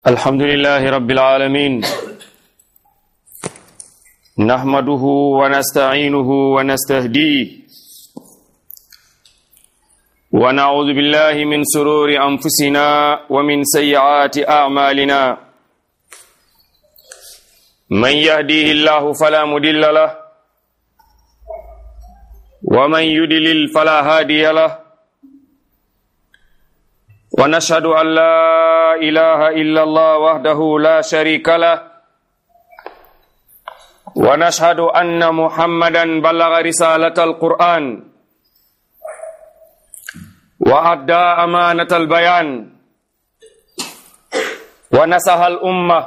الحمد لله رب العالمين نحمده ونستعينه ونستهديه ونعوذ بالله من سرور أنفسنا ومن سيئات أعمالنا من يهديه الله فلا مدل له ومن يدلل فلا هادي له ونشهد أن لا إله إلا الله وحده لا شريك له ونشهد أن محمدا بلغ رسالة القرآن وأدى أمانة البيان ونصح الأمة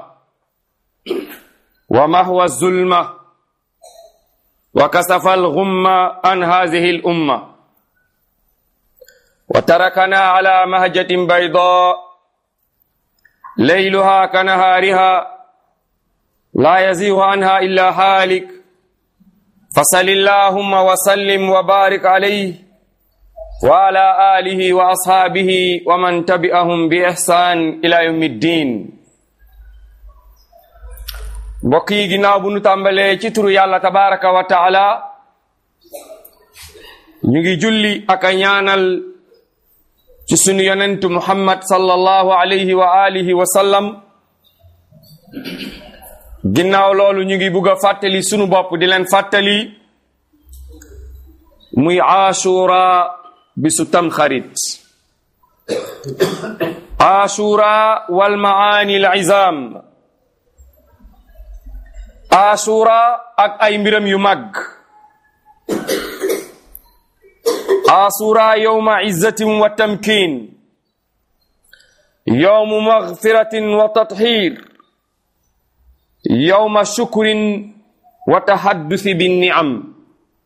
ومهو الظلمة وكسف الغمة عن هذه الأمة وتركنا على مهجة بيضاء ليلها كنهارها لا يزيغ عنها إلا هالك فصل اللهم وسلم وبارك عليه وعلى آله وأصحابه ومن تبعهم بإحسان إلى يوم الدين mbokk yi ginnaaw bu nu tàmbalee ci turu yàlla tabaraka wa taala ñu ngi julli ak a ñaanal ci sunu yonentu muhammad sallallahu alayhi wa alihi wa sallam ginnaaw loolu ñu ngi bugg a fàttali sunu bopp di leen fàttali muy ashura bisu tamxarit ashura wal maani al izam ashura ak ay mbiram yu mag ashura yowma izzatin wa tamkin yowmu magfiratin wa tathir yowma shukrin wa tahaddusi binniam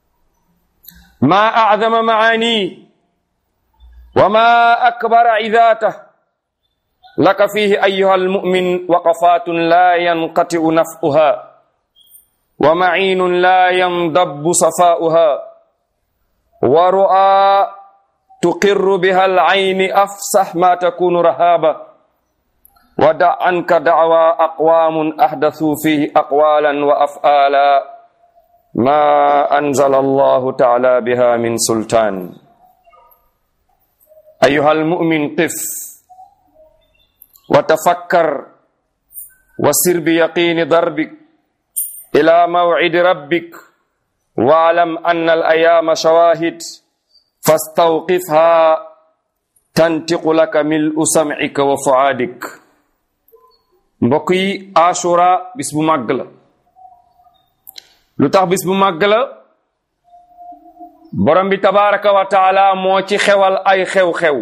ma acdama maani wa ma akbara idatah laka fihi ayuha almumin waqafatun la yanqatiu naf'uha wa maciinun la yandabbu safa'uha ورؤى تقر بها العين أفسح ما تكون رهابة ودع عنك دعوى أقوام أحدثوا فيه أقوالا وأفعالا ما أنزل الله تعالى بها من سلطان أيها المؤمن قف وتفكر وسر بيقين ضربك إلى موعد ربك واعلم أن الأيام شواهد فاستوقفها تنطق لك ملء سمعك وفؤادك mbokk yi ashura bis bu màgg la lu tax bis bu màgg la borom bi tabaraka wa taala moo ci xewal ay xew-xew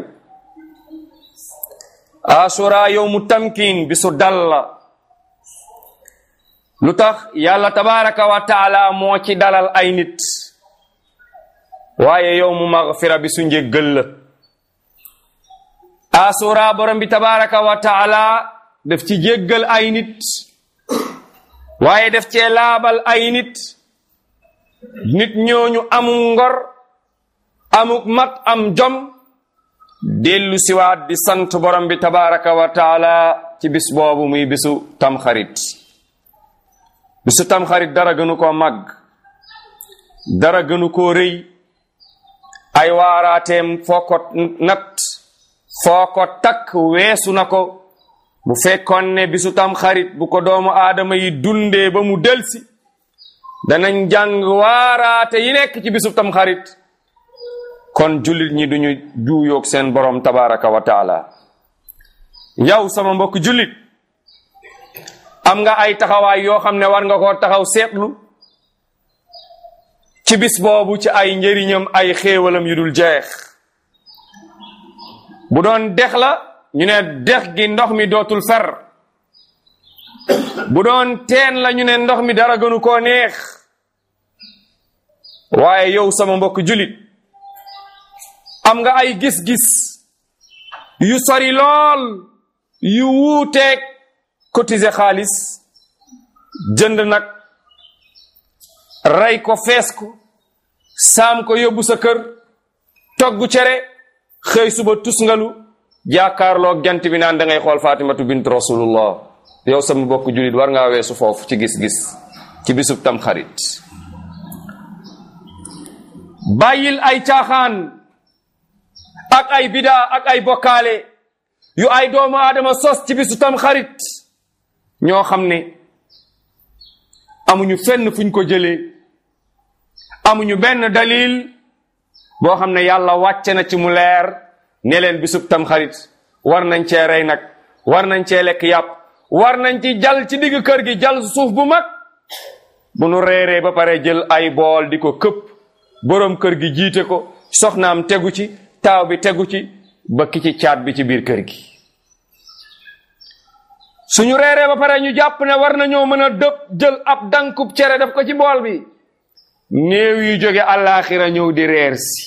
ashura yowmu tamkin bisu dal la lu tax yàlla tabaraka wa taala moo ci dalal ay nit waaye yow mu magfira bi su njéggal la asura borom bi tabaraka wa taala def ci jéggal ay nit waaye def cee laabal ay nit nit ñooñu amuk ngor amuk mat am jom dellu siwaat di sant borom bi tabaraka wa taala ci bis boobu muy bisu tamxarit bisu tamxarit dara gënu koo màgg dara gënu koo rëy ay waaraateem foo ko nat foo ko takk weesu na ko bu fekkoon ne bisu tamxarit bu ko doomu aadama yi dundee ba mu delsi danañ jàng waaraate yi nekk ci bisu tamxarit kon jullit ñi duñu juuyoog seen borom tabaraka wa taala yow sama mbokk jullit am nga ay taxawaay yoo xam ne war nga koo taxaw seetlu ci bis boobu ci ay njëriñam ay xéewalam yu dul jeex bu doon dex la ñu ne dex gi ndox mi dootul fer bu doon teen la ñu ne ndox mi dara gënu koo neex waaye yow sama mbokk julit am nga ay gis-gis yu sori lool yu wuuteeg cotiser xaalis jënd nag rey ko fees ko saam ko yóbbu sa kër togg cere xëy suba tusngalu jàkkaarloog jant bi naan da ngay xool fatimatu bint rasulullah yow sama bokk julit war ngaa weesu foofu ci gis-gis ci bisub tam xarit bàyyil ay caaxaan ak ay bidaa ak ay bokkaale yu ay doomu aadama sos ci bisu tam xarit ñoo xam ne amuñu fenn fuñ ko jëlee amuñu benn dalil boo xam ne yàlla wàcce na ci mu leer ne leen bisub tam xarit war nañ cee rey nag war nañ cee lekk yàpp war nañ ci jal ci digg kër gi jal suuf bu mag bu nu reeree ba pare jël ay bool di ko këpp boroom kër gi jiite ko soxnaam tegu ci taaw bi tegu ci ba ki ci caat bi ci biir kër gi suñu reeree ba pare ñu jàpp ne war nañoo mën a dëpp jël ab dankub cere def ko ci bool bi néew yu jóge àllaaxira ñëw di reer si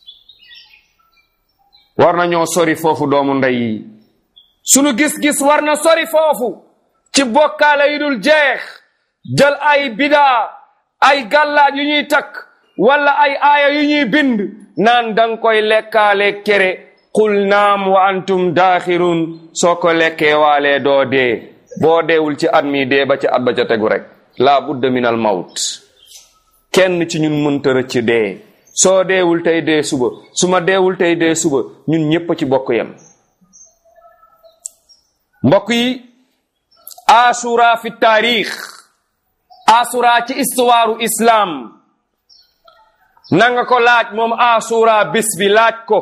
war nañoo sori foofu doomu ndey yi sunu gis-gis war na sori foofu ci bokkaale yu dul jeex jël ay bidaa ay gàllaaj yu ñuy takk wala ay aaya yu ñuy bind naan danga koy lekkaale kere qul naam wa antum daaxirun soo ko lekkee waalee doo dee boo deewul ci at mi dee ba ci at ba ca tegu rek laa budda min al mawt kenn ci ñun mënta rëcc dee soo deewul tey dee suba su ma deewul tey dee suba ñun ñépp ci bokk yem mbokk yi asura fi taarix asura ci istuwaaru islaam nanga ko laaj moom asura bis bi laaj ko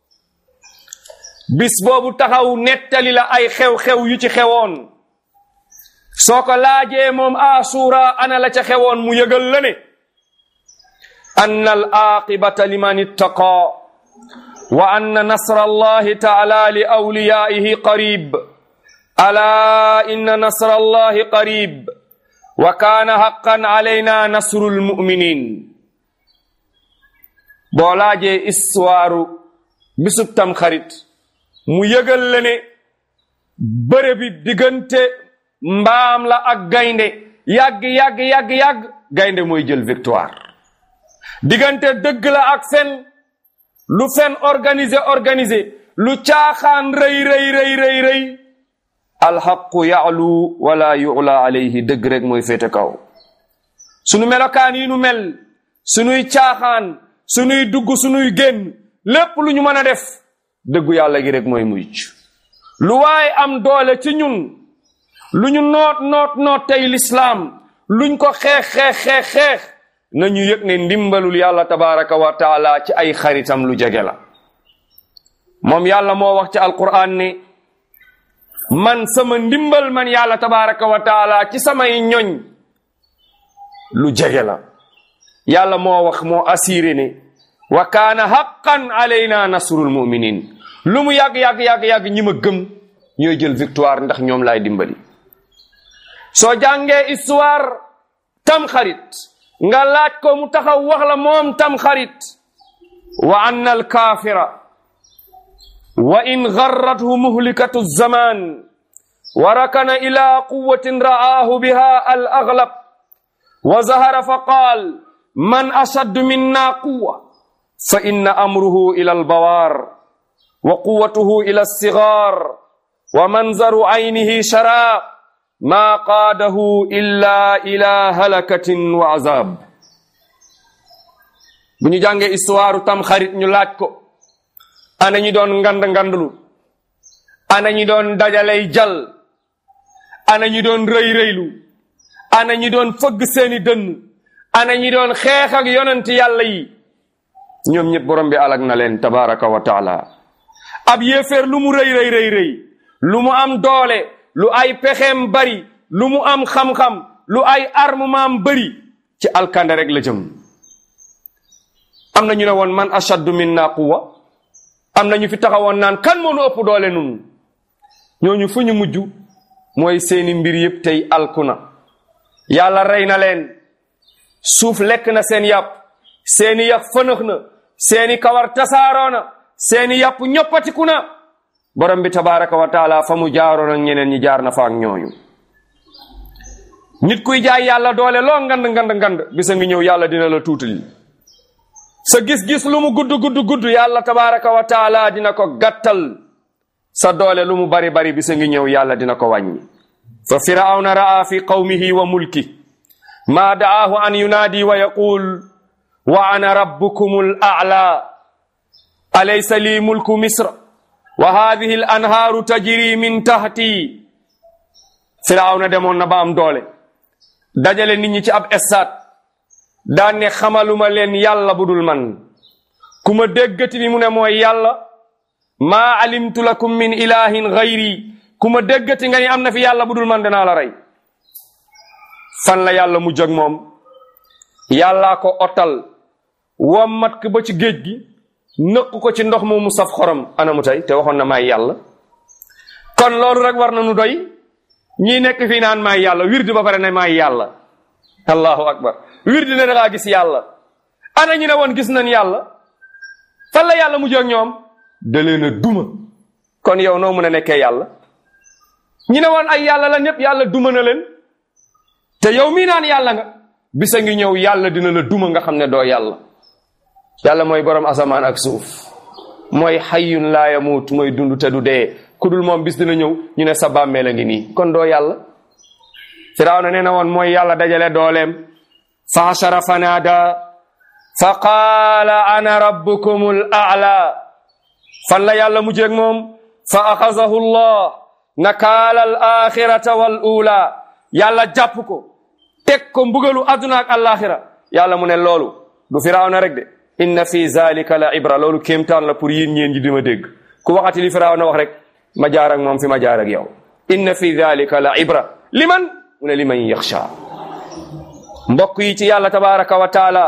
bis boobu taxaw nettali la ay xew-xew yu ci xewoon soo ko laajee moom asura ana la ca xewoon mu yëgal la ne anna al aqibata liman ittaqa wa anna nasra allahi taala li awliyaihi qarib ala inna nasra allahi qarib wa kaana haqqan alayna nasru lmuminin boo laajee histoire bisub tam xarit mu yëgal la ne bëre bi diggante mbaam la ak gaynde yàgg yàgg yàgg yàgg gaynde mooy jël victoire diggante dëgg la ak fen lu fen organisé organisé lu caaxaan rëy rëy rëy rëy rëy alxaqu yaalu wala yula alayhi dëgg rek mooy féete kaw sunu melokaan yi nu mel sunuy caaxaan sunuy dugg sunuy génn lépp lu ñu mën a def dëggu yàlla gi rek mooy mujj lu waaye am doole ci ñun lu ñu noot noot noot tey lislaam luñ ko xeex xeex xeex xeex nañu yëg ne ndimbalul yàlla tabaraka wa taala ci ay xaritam lu jege la moom yàlla moo wax ci alquran ne man sama ndimbal man yàlla tabaraka wa taala ci samay ñoñ lu jege la yàlla moo wax moo assuré ne wa kaana haqqan alayna nasrul muminin lu mu yàgg yàgg yàgg yàgg ñi ma gëm ñooy jël victoire ndax ñoom laay dimbali soo jàngee histoire tam xarit nga laaj ko mu taxaw wax la moom tam xarit wa anna al kaafira wa in garrathu muhlikatu zaman wa rakana ila quwatin ra'aahu biha al aglab wa zahara fa qaal man ashaddu minna quwa fa inna amruhu ila al bawaar wa quwatuhu ila alsigar wa manzaru aynihi sharaab ma qaadahu illa ila halakatin wa azab bu ñu jàngee histoire tam xarit ñu laaj ko ana ñi doon ngand ngandlu ana ñi doon dajalay jal ana ñi doon rëy rëylu ana ñi doon fëgg seeni dënn ana ñi doon xeex ak yonent yàlla yi ñoom ñëpp borom bi alag na leen tabaraka wa taala ab yéeféer lu mu rëy rëy rëy rëy lu mu am doole lu ay pexeem bari lu mu am xam-xam lu ay armement bari ci alkande rek la jëm am na ñu ne woon man ashaddu minna quwwa am na ñu fi taxawoon naan kan moo nu ëpp doole nun ñooñu fu ñu mujj mooy seeni mbir yëpp tey alkuna yàlla rey na leen suuf lekk na seen yàpp seeni yax fënëx na seeni kawar tasaaroo na seeni yàpp ñoppatiku na borom bi tabaraka wa taala fa mu jaaroon ak ñeneen ñi jaar na fa ak ñooñu nit kuy jaay yàlla doole loo ngand ngand ngand bisa ngi ñëw yàlla dina la tuutali sa gis-gis lu mu gudd gudd gudd yàlla tabaraka wa taala dina ko gàttal sa doole lu mu bari bari bisa ngi ñëw yàlla dina ko wàññi fa firawna ra'a fi qawmihi wa mulki ma da'aahu an yunaadi wa yaqul wa ana rabbukumul a'la alaysa li mulku misra wa hadhihi al anhaaru tajri min tahti firawna demoon na ba am doole dajale nit ñi ci ab estaat daan ne xamaluma leen yàlla budul man ku ma déggati ni mu ne mooy yàlla maa alimtu lakum min ilahin gayri ku ma déggati nga ni am na fi yàlla budul man danaa la rey fan la yàlla mu jóg moom yàllaa ko otal wommat ko ba ci géej gi nëq ko ci ndox moomu saf xorom anamu tey te waxoon na maay yàlla kon loolu rek war na nu doy ñii nekk fii naan maay yàlla wirdi ba pare ne maay yàlla allahu akbar wirdi ne dangaa gis yàlla ana ñu ne woon gis nañ yàlla fan la yàlla mu jóg ñoom da leen a duma kon yow noo mën a nekkee yàlla ñi ne woon ay yàlla la ñëpp yàlla duma na leen te yow mii naan yàlla nga bisa ngi ñëw yàlla dina la duma nga xam ne doo yàlla yàlla mooy borom asamaan ak suuf mooy xayyun laa yamuut mooy dund te du dee ku dul moom bis dina ñëw ñu ne sa bàmmeel a ngi nii kon doo yàlla firawna nee na woon mooy yàlla dajale dooleem fa hashara fanaada fa qaala ana rabbukumul a'la fan la yàlla mu jéeg moom fa axazahu llah nakaala al axirata wal ula yàlla jàpp ko teg ko mbugalu adduna ak alaxira yàlla mu ne loolu du firawna rek de inna fi zalika la ibra loolu kéemtaan la pour yéen ñeen ji di ma dégg ku waxati li firawna wax rek ma jaar ak moom fi ma jaar ak yow inna fi zalika la ibra liman mu ne liman yaxsha mbokk yi ci yàlla tabaraka wa taala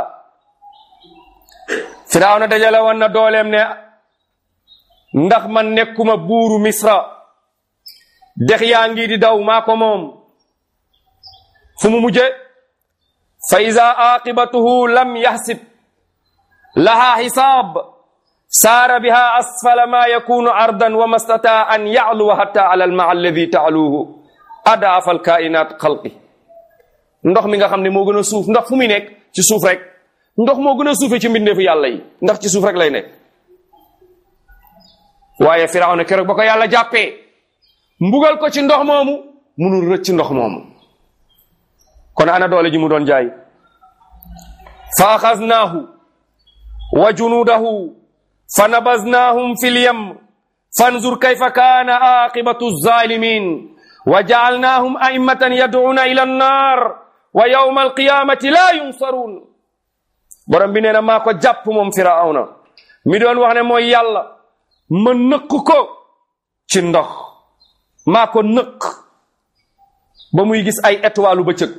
firawna dajale woon na dooleem ne ndax man nekkuma buuru misra dex yaa ngi di daw maa ko moom fu mu mujje fa ida aqibatuhu lam yaxsib laha xisaab saara biha asfala ma yakunu ardan wa mastataa an yacluwa hatta ala almaa alladi taaluuhu adaafa alkainat xalqi ndox mi nga xam ne moo gën a suuf ndax fu muy nekk ci suuf rek ndox moo gën a suufe ci mbindeefu yàlla yi ndax ci suuf rek lay nekk waaye firawna keroog ba ko yàlla jàppee mbugal ko ci ndox moomu munul rëcc ndox moomu kon ana doole ji mu doon jaay fa axaznaahu wa junuudahu fa nabaznaahum fi lyam fanzur kayfa kaana aqibatu zalimin wa jaalnaahum a'immatan yad'uuna ila annar wa yawma alqiyamati la yunsaruun borom bi nee na maa ko jàpp moom firawna mi doon wax ne mooy yàlla ma nëkk ko ci ndox maa ko nëkk ba muy gis ay étoile bëccëg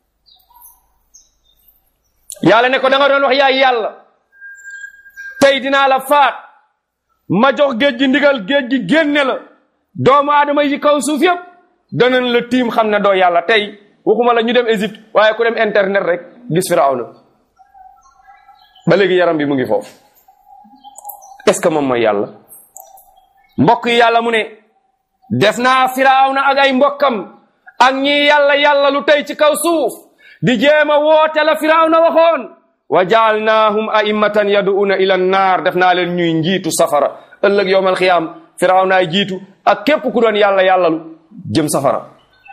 yàlla ne ko da nga doon wax yaay yàlla tey dinaa la faat ma jox géej gi ndigal géej gi génne la doomu aadama yi kaw suuf yëpp danañ la tiim xam ne doo yàlla tey waxuma la ñu dem Égypte waaye ku dem internet rek gis Firawna ba léegi yaram bi mu ngi foofu est-ce que moom mooy yàlla mbokk yi yàlla mu ne def naa Firawna ak ay mbokkam ak ñi yàlla yàlla lu tey ci kaw suuf di jéem a woote la Firawna waxoon wa jaalnaahum a'immatan yaduuna ila nnaar def naa leen ñuy njiitu safara ëllëg yowmal xiyaam Firawnaay jiitu ak képp ku doon yàlla yàllalu jëm safara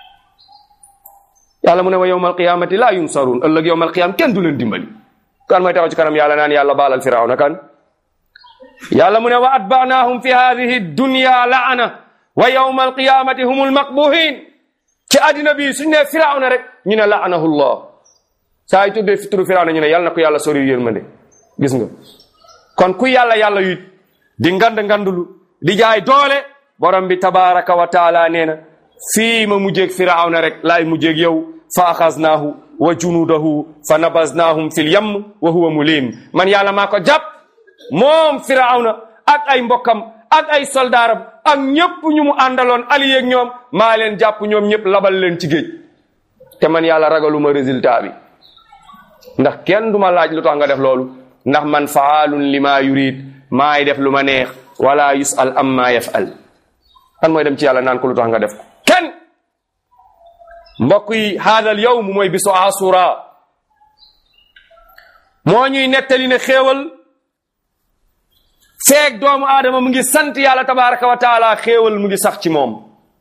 yàlla mu ne wa yowmal qiyaamati laa yunsaruun ëllëg yowmal qiyaam kenn du leen dimbali kan mooy taxaw ci kanam yàlla naan yàlla baalal Firawna kan yàlla mu ne wa atbaanaahum fi haadihi dunya laana wa yowma alqiyamati hum almaqbuhin ci àddina bi suñ ne firawna rek ñu ne laanahu llah saa yi tuddee fi turu firawna ñu ne yàlla na ko yàlla sori yërmande gis nga kon ku yàlla yàlla yit di ngand ngandulu di jaay doole borom bi tabaraka wa taala nee na fii ma mujjeeg firawna rek laay mujjeeg yow fa axaznaahu wa junudahu fa nabaznaahum fil yam wa huwa mulim man yàlla maa ko jàpp moom firawna ak ay mbokkam ak ay soldaaram ak ñëpp ñu mu àndaloon allié ak ñoom maa leen jàpp ñoom ñëpp labal leen ci géej te man yàlla ragaluma résultat bi ndax kenn duma laaj lu tax nga def loolu ndax man faalun lima yurid maay def lu ma neex wala yusal amma yafal kan mooy dem ci yàlla naan ko lu tax nga def ko kenn mbokk yi haadal yawm mooy bisu asura moo ñuy nettali ne xéewal feeg doomu aadama mu ngi sant yàlla tabaraka wa taala xéewal mu ngi sax ci moom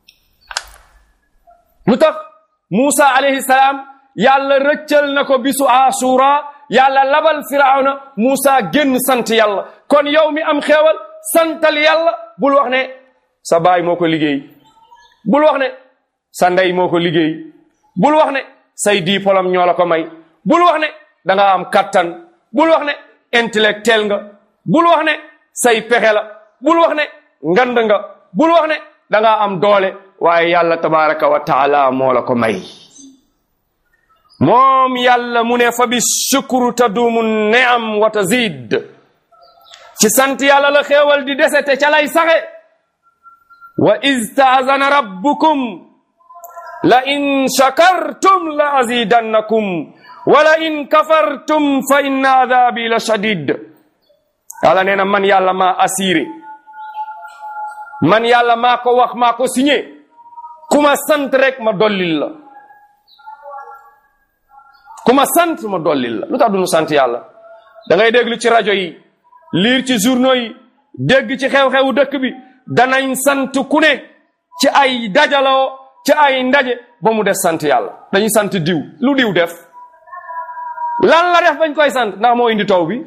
lu tax Muusa alayhi salaam yàlla rëccal na ko bisu asura yàlla labal firawna Muusa génn sant yàlla kon yow mi am xéewal santal yàlla bul wax ne sa baay moo ko liggéey bul wax ne sa ndey moo ko liggéey bul wax ne say diplôme ñoo la ko may bul wax ne da nga am kattan bul wax ne intellectuel nga bul wax ne say pexe la bul wax ne ngand nga bul wax ne da nga am doole waaye yàlla tabaraka wa taala moo la ko may moom yàlla mu ne fa bi shukru taduumu neam wa tazid ci sant yàlla la xéewal di dese te ca lay saxe wa iz taazana rabbukum la in shakartum la azidannakum wa la in kafartum fa inna adabi la shadid yàlla nee na man yàlla maa assuré man yàlla maa ko wax maa ko signé ku ma sant rek ma dollil la ku ma sant ma dollil la lu tax duñu sant yàlla da ngay déglu ci rajo yi liir ci journaux yi dégg ci xew-xewu dëkk bi danañ sant ku ne ci ay dajaloo ci ay ndaje ba mu des sant yàlla dañuy sant diw lu diw def lan la def bañ koy sant ndax moo indi taw bi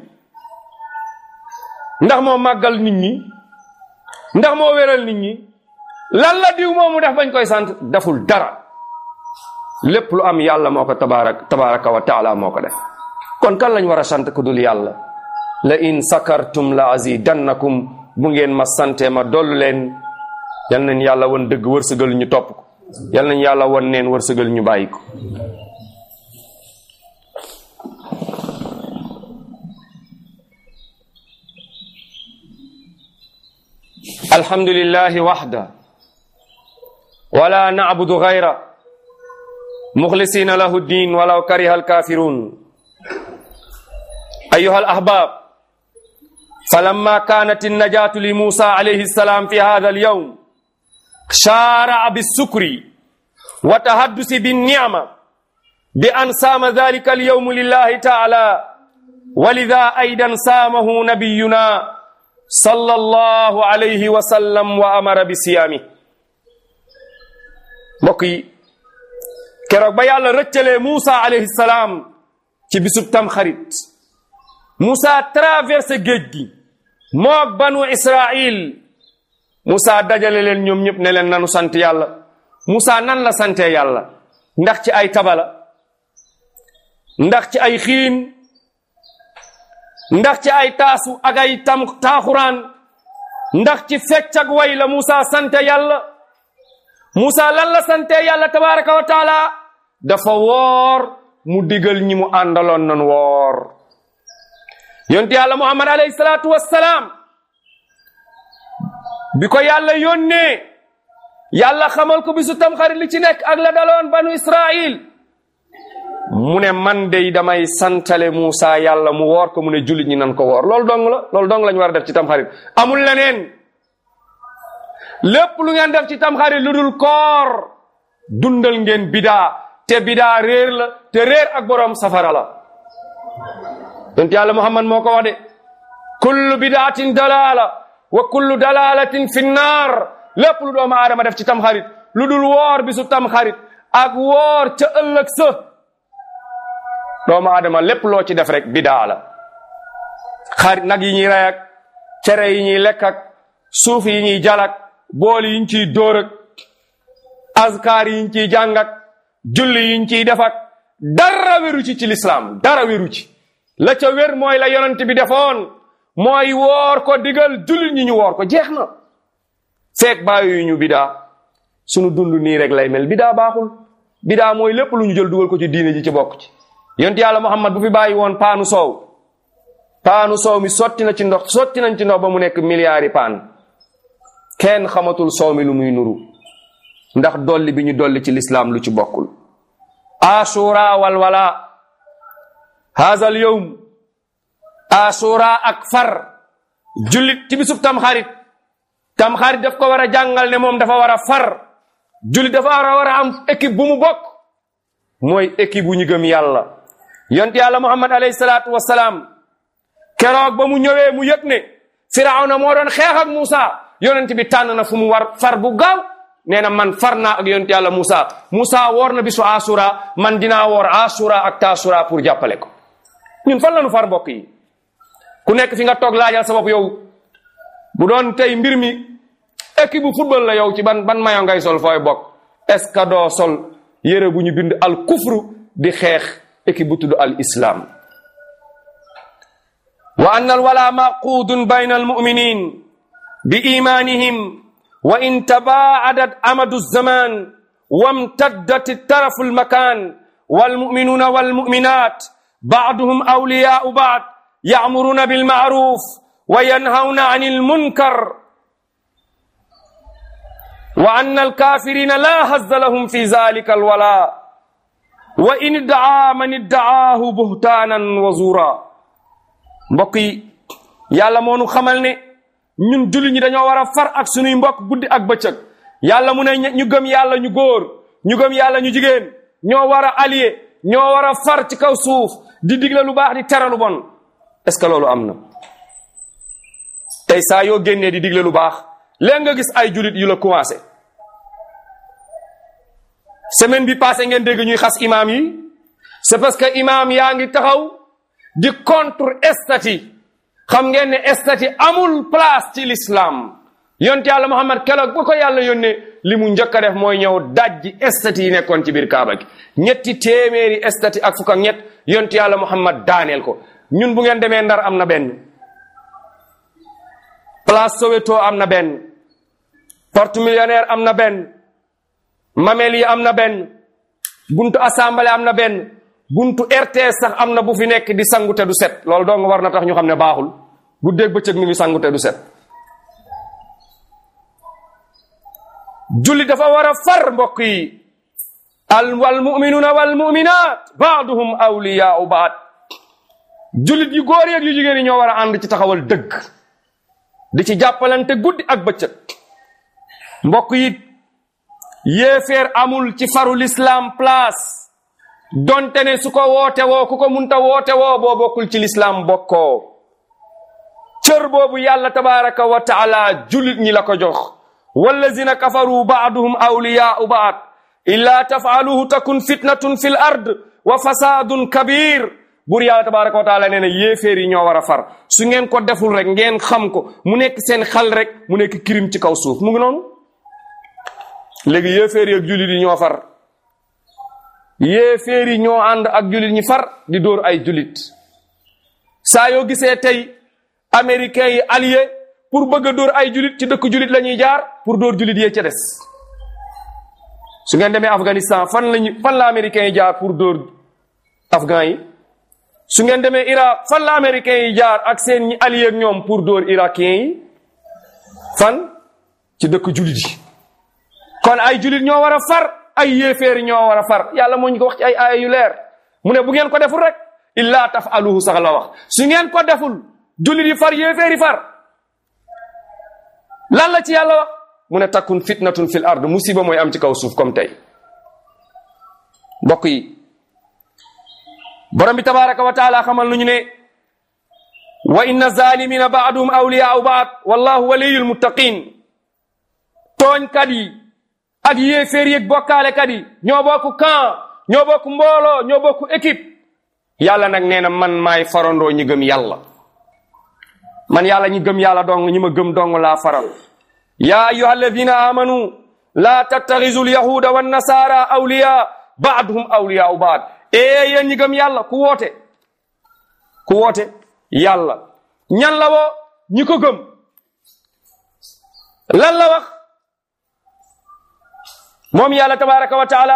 ndax moo màggal nit ñi ndax moo wéral nit ñi lan la diw moomu def bañ koy sant deful dara lépp lu am yàlla moo ko tabaarak tabaraka wa taala moo ko def kon kan lañ war a sant ku dul yàlla la in sakartum la azidannakum bu ngeen ma sante ma dollu leen yal nañ yàlla won dëgg wërsëgal ñu topp ko yal nañ yàlla won neen wërsëgal ñu bàyyi ko alhamdulillahi waxda wala nacbudu gayra muxlisina lahu ddin walaw kariha alkafirun ayuha alahbab فلما كانت النجاة لموسى عليه السلام في هذا اليوم شارع بالسكر وتحدث بالنعمة بأن سام ذلك اليوم لله تعالى ولذا أيضا سامه نبينا صلى الله عليه وسلم وأمر بصيامه mbokk yi keroog ba yàlla rëccalee Moussa alayhi salaam ci bisub tam xarit Moussa traversé géej gi moog banu Israil Moussa dajale leen ñoom ñëpp ne leen nanu sant yàlla Moussa nan la sante yàlla ndax ci ay tabala ndax ci ay xiin ndax ci ay taasu ak ay tam taaxuraan ndax ci fecc ak way la Moussa sante yàlla Moussa lan la sante yàlla tabaraka wa taala dafa woor mu digal ñi mu àndaloon nan woor yonte yàlla muhammad alayhi salaatu wassalaam bi ko yàlla yónnee yàlla xamal ko bisu tamxarit li ci nekk ak la daloon banu israil mu ne man dey damay santale Moussa yàlla mu woor ko mu ne jullit ñi nan ko woor loolu dong la loolu dong lañu war a def ci tamxarit amul leneen lépp lu ngeen def ci tamxarit lu dul koor dundal ngeen bidaa te bidaa réer la te réer ak boroom safara la yonent yàlla muhammad moo ko wax de kullu bidaatin dalaala wa kullu dalalatin fi nnaar lépp lu doomu aadama def ci tamxarit lu dul woor bisu tamxarit ak woor ca ëllëg sa doomu aadama lépp loo ci def rek bidaa la xarit nag yi ñuy rey ak cere yi ñuy lekk ak suuf yi ñuy jalak bool yi ñu ciy dóor ak azkaar yi ñu ciy jàng ak julli yi ñu ciy def ak dara wéru ci ci lislaam dara wéru ci la ca wér mooy la yonent bi defoon mooy woor ko digal jullit ñi ñu woor ko jeex na feek bàyyi ñu bidaa sunu dund nii rek lay mel bidaa baaxul bidaa mooy lépp lu ñu jël dugal ko ci diine ji ci bokk ci yonent yàlla muhammad bu fi bàyyi woon paanu soow paanu soow mi sotti na ci ndox sotti nañ ci ndox ba mu nekk milliards yi paan kenn xamatul soow mi lu muy nuru ndax dolli bi ñu dolli ci lislaam lu ci bokkul ashura wal wala haza al yawm asura ak far jullit ci bisub tamxarit tamxarit daf ko war a jàngal ne moom dafa war a far jullit dafa war a war a am équipe bu mu bokk mooy équipe bu ñu gëm yàlla yont yàlla muhammad alayhi salaatu wasalaam keroog ba mu ñëwee mu yëg ne firawna moo doon xeex ak Moussa yonent bi tànn na fu mu war far bu gaaw nee na man far naa ak yonent yàlla Moussa Moussa woor na bisu asura man dinaa woor asura ak tasura pour jàppale ko ñun fan la ñu far mbokk yi ku nekk fi nga toog laajal sa bopp yow bu doon tey mbir mi équipe bu football la yow ci ban ban mayo ngay sol fooy bokk est ce que doo sol yére bu ñu bind al kufru di xeex équipe bu tudd al islam wa anna al wala maqudun bayna al muminin bi imanihim wa in tabaadat amadu zaman wamtaddat tarafu al makan والمؤمنون والمؤمنات بعضهم أولياء بعض يأمرون بالمعروف وينهون عن المنكر وأن الكافرين لا هز لهم في ذلك الولاء وإن ادعى من ادعاه بهتانا وزورا mbokk yi yàlla moo nu xamal ne ñun julli ñi dañoo war a far ak sunuy mbokk guddi ak bëccëg yàlla mu ne ñu gëm yàlla ñu góor ñu gëm yàlla ñu jigéen ñoo war a allié ñoo war a far ci kaw suuf di digle lu baax di tere lu bon est ce que loolu am na tey saa yoo génnee di digle lu baax léegi nga gis ay julit yu la commencé semaine bi passé ngeen dégg ñuy xas imaam yi c'est parce que imaam yaa ngi taxaw di contre estati xam ngeen ne estati amul place ci l'islam yonte yàlla Muhammad keroog ba ko yàlla yónnee li mu njëkk a def mooy ñëw dajji estati yi nekkoon ci biir Kaaba gi ñetti téeméeri estati ak fukk ak ñett yonte yàlla Muhammad daaneel ko ñun bu ngeen demee Ndar am na benn place Soweto am na benn porte millionnaire am na benn mamel yi am na benn buntu assemblée am na benn buntu RTS sax am na bu fi nekk di sangu te du set loolu dong war na tax ñu xam ne baaxul bu dégg bëccëg mi ngi sangu te du set julli dafa war a far mbokk yi al wal muminuna wal muminat baaduhum awliyaau baad jullit yu góor yeeg yu jigéen yi ñoo war a ànd ci taxawal dëgg di ci jàppalante guddi ak bëccëg mbokk yi yéeféer amul ci faru l'islam place donte ne su ko woote woo ku ko munta woote woo boo bokkul ci l'islam bokkoo cër boobu yàlla tabaraka wa taala jullit ñi la ko jox wallazina kafaru baaduhum awliyaau baad illa tafaaluhu takun fitnatun fil ard wa fasadun kabir buur yàlla tabaraka wa taala nee na yéeféer yi ñoo war a far su ngeen ko deful rek ngeen xam ko mu nekk seen xal rek mu nekk kirim ci kaw suuf mu ngi noonu léegi yéeféer yi ak jullit yi ñoo far yéeféer yi ñoo ànd ak jullit ñi far di dóor ay jullit saa yoo gisee tey américains yi allié pour bëgg a dóor ay jullit ci dëkk jullit la ñuy jaar pour dóor jullit yee ca des su ngeen demee Afghanistan fan lañu fan la américains yi jaar pour dóor afghan yi su ngeen demee Irak fan la américains yi jaar ak seen ñi allié ak ñoom pour dóor irakiens yi fan ci dëkk jullit yi kon ay jullit ñoo war a far ay yéeféer ñoo war a far yàlla moo ñu ko wax ci ay aaya yu leer mu ne bu ngeen ko deful rek illa tafaluhu sax la wax su ngeen ko deful jullit yi far yéeféer yi far lan la ci yàlla wax mu ne takkun fitnatun fil ard musiba mooy am ci kaw suuf comme tey mbokk yi borom bi tabaraka wa taala xamal nu ñu ne wa inna zalimina baaduhum awliyaau baad wallahu waliyul muttaqin tooñkat yi ak yéeféer yeeg bokkaalekat yi ñoo bokk camp ñoo bokk mbooloo ñoo bokk équipe yàlla nag nee na man maay farandoo ñi gëm yàlla man yàlla ñi gëm yàlla dong ñi ma gëm dong laa faral yaa ayuha alladina amanu laa tattaxisu lyahuda wannasara awliya baaduhum awliyaau baad ee yéen ñi gëm yàlla ku woote ku woote yàlla ñan la woo ñi ko gëm lan la wax moom yàlla tabaraka wa taala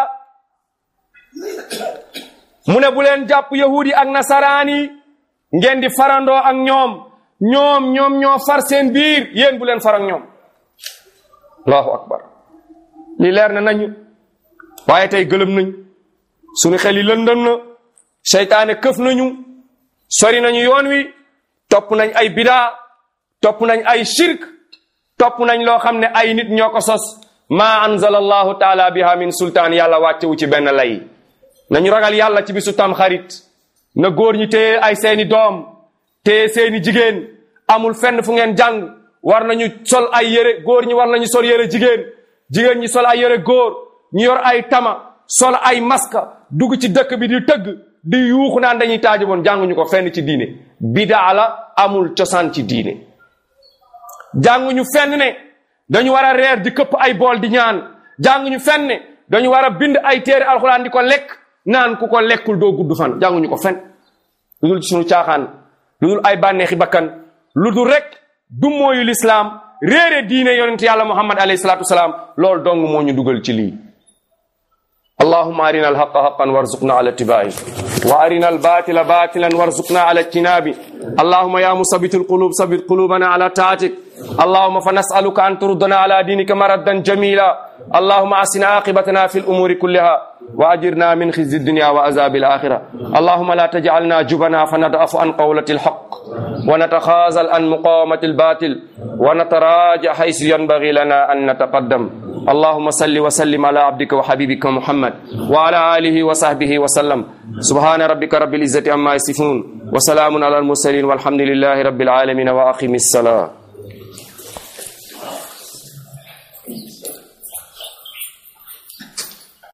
mu ne bu leen jàpp yahudi ak nasaraan yi ngeen di farandoo ak ñoom ñoom ñoom ñoo far seen biir yéen bu leen far ak ñoom allahu akbar li leer na nañu waaye tey gëlëm nañ suñu xel yi lëndëm na seytaane këf nañu sori nañu yoon wi topp nañ ay bidaa topp nañ ay shirk topp nañ loo xam ne ay nit ñoo ko sos ma anzala allahu taala biha min sultaan yàlla wàccewu ci benn lay nañu ragal yàlla ci bisu tam xarit na góor ñi téye ay seeni doom téye seeni jigéen amul fenn fu ngeen jàng war nañu sol ay yére góor ñi war nañu sol yére jigéen jigéen ñi sol ay yére góor ñu yor ay tama sol ay maska dugg ci dëkk bi di tëgg di yuuxu naan dañuy taaji boon jànguñu ko fenn ci diine bidaa la amul cosaan ci diine jànguñu fenn ne dañu war a reer di këpp ay bool di ñaan jànguñu fenn ne dañu war a bind ay téere alxuraan di ko lekk naan ku ko lekkul doo gudd fan jànguñu ko fenn lu dul ci sunu caaxaan lu dul ay bànneexi bakkan lu dul rek du mooyu lislaam réere diine yonent yàlla muhammad alayhi salaatu wasalaam loolu dong moo ñu dugal ci lii اللهم أرنا الحق حقا وارزقنا على اتباعه وأرنا الباطل باطلا وارزقنا على اجتنابه اللهم يا مثبت القلوب ثبت قلوبنا على طاعتك اللهم فنسألك أن تردنا على دينك مردا جميلا اللهم أحسن عاقبتنا في الأمور كلها وأجرنا من خزي الدنيا وعذاب الآخرة اللهم لا تجعلنا جبنا فنضعف عن قولة الحق ونتخاذل عن مقاومة الباطل ونتراجع حيث ينبغي لنا أن نتقدم اللهم صل وسلم على عبدك وحبيبك محمد وعلى آله وصحبه وسلم سبحان ربك رب العزة عما يصفون وسلام على المرسلين والحمد لله رب العالمين وأقم الصلاة